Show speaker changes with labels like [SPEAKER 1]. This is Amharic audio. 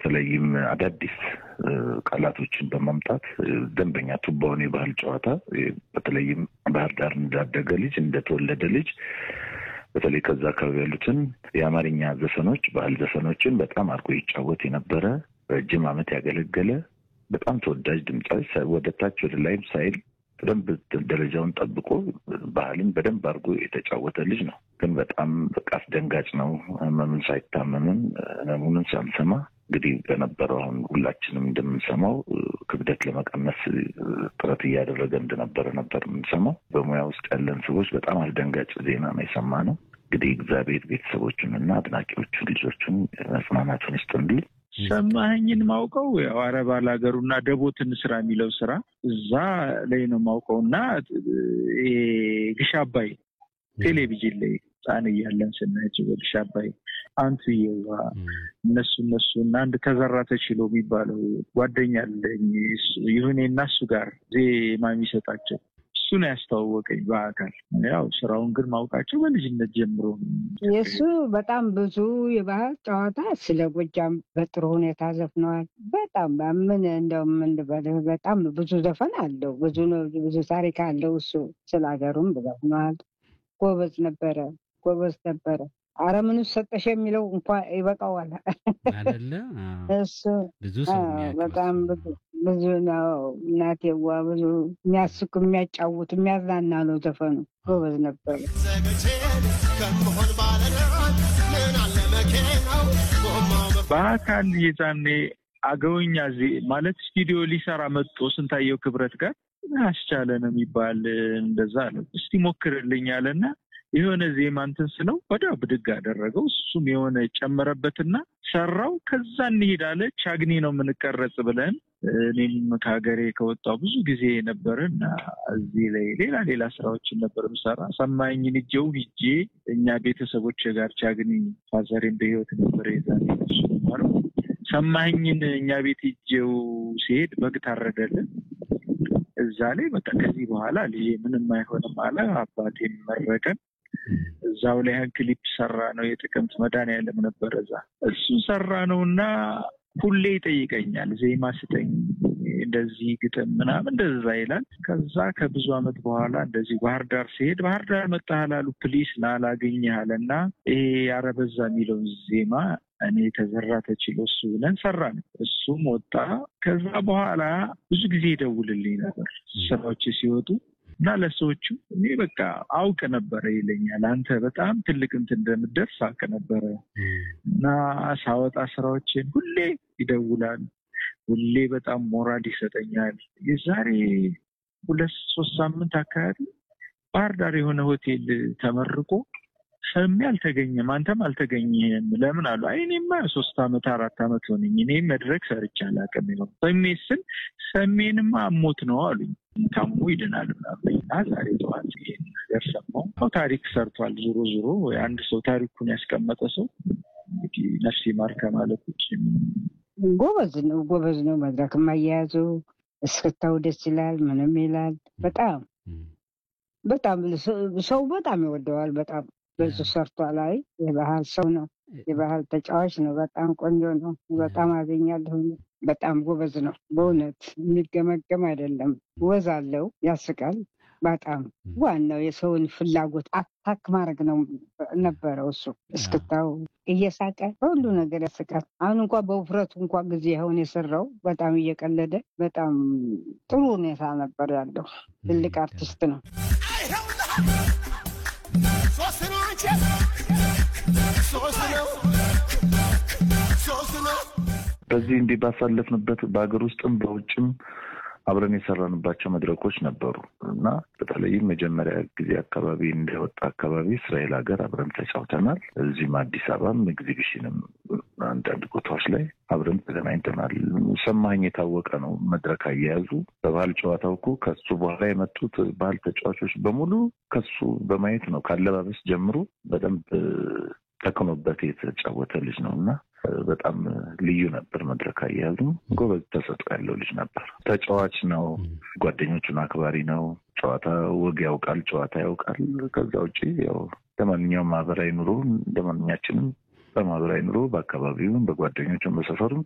[SPEAKER 1] በተለይም አዳዲስ ቃላቶችን በማምጣት ደንበኛ ቱባውን የባህል ጨዋታ በተለይም ባህር ዳር እንዳደገ ልጅ እንደተወለደ ልጅ በተለይ ከዛ አካባቢ ያሉትን የአማርኛ ዘፈኖች ባህል ዘፈኖችን በጣም አድርጎ ይጫወት የነበረ ረጅም ዓመት ያገለገለ በጣም ተወዳጅ ድምፃዊ ወደ ታች ወደ ላይም ሳይል በደንብ ደረጃውን ጠብቆ ባህልን በደንብ አድርጎ የተጫወተ ልጅ ነው። ግን በጣም በቃ አስደንጋጭ ነው። ህመምን ሳይታመምን ህመሙንን ሳንሰማ እንግዲህ በነበረው አሁን ሁላችንም እንደምንሰማው ክብደት ለመቀነስ ጥረት እያደረገ እንደነበረ ነበር የምንሰማው። በሙያ ውስጥ ያለን ሰዎች በጣም አስደንጋጭ ዜና ነው የሰማነው። እንግዲህ እግዚአብሔር ቤተሰቦቹንና አድናቂዎቹን ልጆቹን መጽናናቱን ይስጥ እንዲል
[SPEAKER 2] ሰማኸኝን ማውቀው ያው አረብ ሀገሩና ደቦትን ስራ የሚለው ስራ እዛ ላይ ነው ማውቀው እና ግሽ አባይ ቴሌቪዥን ላይ ህፃን እያለን ስናያቸው በግሽ አባይ አንቱ የዋ እነሱ እነሱ እና አንድ ተዘራ ተችሎ የሚባለው ጓደኛ አለኝ ይሁኔ እና እሱ ጋር ዜማ የሚሰጣቸው እሱ ነው ያስተዋወቀኝ በአካል ያው ስራውን ግን ማውቃቸው በልጅነት ጀምሮ
[SPEAKER 3] የእሱ በጣም ብዙ የባህል ጨዋታ ስለ ጎጃም በጥሩ ሁኔታ ዘፍነዋል። በጣም ምን እንደው ምን ልበልህ በጣም ብዙ ዘፈን አለው። ብዙ ብዙ ታሪክ አለው። እሱ ስለ ሀገሩም ዘፍነዋል። ጎበዝ ነበረ፣ ጎበዝ ነበረ። አረ ምን ሰጠሽ የሚለው እንኳ ይበቃዋል
[SPEAKER 4] አይደለ?
[SPEAKER 3] እሱ
[SPEAKER 4] ብዙ ሰው
[SPEAKER 3] በጣም ብዙ ነው። እናቴዋ ብዙ የሚያስቅ የሚያጫውት የሚያዝናና ነው ዘፈኑ። ጎበዝ ነበረ።
[SPEAKER 2] በአካል የዛኔ አገውኛ ማለት ስቱዲዮ ሊሰራ መጥቶ ስንታየው ክብረት ጋር አስቻለ ነው የሚባል እንደዛ አለ። እስቲ ሞክርልኝ አለና የሆነ ዜማ እንትን ስለው ወዲያው ብድግ አደረገው። እሱም የሆነ ጨመረበትና ሰራው። ከዛ እንሂድ አለ። ቻግኒ ነው የምንቀረጽ ብለን እኔም ከሀገሬ ከወጣው ብዙ ጊዜ ነበር እና እዚህ ላይ ሌላ ሌላ ስራዎችን ነበር ምሰራ። ሰማኝን እጀው ሂጄ እኛ ቤተሰቦች ጋር ቻግኒ ፋዘሬን በህይወት ነበር የዛኔ እሱ ነበረው። ሰማኝን እኛ ቤት ሂጄው ሲሄድ በግ ታረደልን። እዛ ላይ በቃ ከዚህ በኋላ ልጄ ምንም አይሆንም አለ። አባቴን መረቀን። እዛው ላይ ክሊፕ ሰራ ነው የጥቅምት መድኃኒዓለም ነበረ እዛ እሱን ሰራ ነው እና ሁሌ ይጠይቀኛል ዜማ ስጠኝ፣ እንደዚህ ግጥም ምናምን እንደዛ ይላል። ከዛ ከብዙ ዓመት በኋላ እንደዚህ ባህር ዳር ሲሄድ ባህር ዳር መጣህ አሉ ፕሊስ ላላገኘህ አለ እና ይሄ ያረበዛ የሚለውን ዜማ እኔ ተዘራ ተችሎ እሱ ብለን ሰራ ነው። እሱም ወጣ። ከዛ በኋላ ብዙ ጊዜ ይደውልልኝ ነበር ስራዎች ሲወጡ እና ለሰዎቹ እኔ በቃ አውቅ ነበረ ይለኛል። አንተ በጣም ትልቅ እንትን እንደምደርስ አውቅ ነበረ እና ሳወጣ ስራዎችን ሁሌ ይደውላል። ሁሌ በጣም ሞራል ይሰጠኛል። የዛሬ ሁለት ሶስት ሳምንት አካባቢ ባህር ዳር የሆነ ሆቴል ተመርቆ ሰሜ አልተገኘም፣ አንተም አልተገኘም ለምን አሉ። አይ እኔማ ሶስት አመት አራት አመት ሆነኝ እኔ መድረክ ሰርቼ አላውቅም። ይሆን ሰሜ ስል ሰሜንማ አሞት ነው አሉኝ። ታሞ ይድናል ምናምን እና ዛሬ ጠዋት ይሄን ነገር ሰማሁ። ታሪክ ሰርቷል። ዞሮ ዞሮ አንድ ሰው ታሪኩን ያስቀመጠ ሰው እንግዲህ ነፍሴ ማር ከማለት ውጭ
[SPEAKER 3] ጎበዝ ነው፣ ጎበዝ ነው። መድረክ አያያዙ እስክታው ደስ ይላል። ምንም ይላል። በጣም በጣም ሰው በጣም ይወደዋል። በጣም ብዙ ሰርቷል። አይ የባህል ሰው ነው፣ የባህል ተጫዋች ነው። በጣም ቆንጆ ነው። በጣም አገኛለሁ። በጣም ጎበዝ ነው። በእውነት የሚገመገም አይደለም። ወዝ አለው፣ ያስቃል። በጣም ዋናው የሰውን ፍላጎት አታክ ማድረግ ነው ነበረው። እሱ እስክታው እየሳቀ በሁሉ ነገር ያስቃል። አሁን እንኳ በውፍረቱ እንኳ ጊዜ አሁን የሰራው በጣም እየቀለደ በጣም ጥሩ ሁኔታ ነበር ያለው። ትልቅ አርቲስት ነው።
[SPEAKER 1] በዚህ እንዲህ ባሳለፍንበት በሀገር ውስጥም በውጭም አብረን የሰራንባቸው መድረኮች ነበሩ እና በተለይም መጀመሪያ ጊዜ አካባቢ እንደወጣ አካባቢ እስራኤል ሀገር አብረን ተጫውተናል። እዚህም አዲስ አበባም ኤግዚቢሽንም አንዳንድ ቦታዎች ላይ አብረን ተገናኝተናል። ሰማኝ የታወቀ ነው። መድረክ አያያዙ በባህል ጨዋታው እኮ ከሱ በኋላ የመጡት ባህል ተጫዋቾች በሙሉ ከሱ በማየት ነው። ካለባበስ ጀምሮ በደንብ ተክኖበት የተጫወተ ልጅ ነው እና በጣም ልዩ ነበር። መድረክ አያያዙ ጎበዝ ተሰጥኦ ያለው ልጅ ነበር። ተጫዋች ነው። ጓደኞቹን አክባሪ ነው። ጨዋታ ወግ ያውቃል፣ ጨዋታ ያውቃል። ከዛ ውጭ ያው ለማንኛውም ማህበራዊ ኑሮ እንደማንኛችንም በማህበራዊ ኑሮ በአካባቢውም በጓደኞቹም በሰፈሩም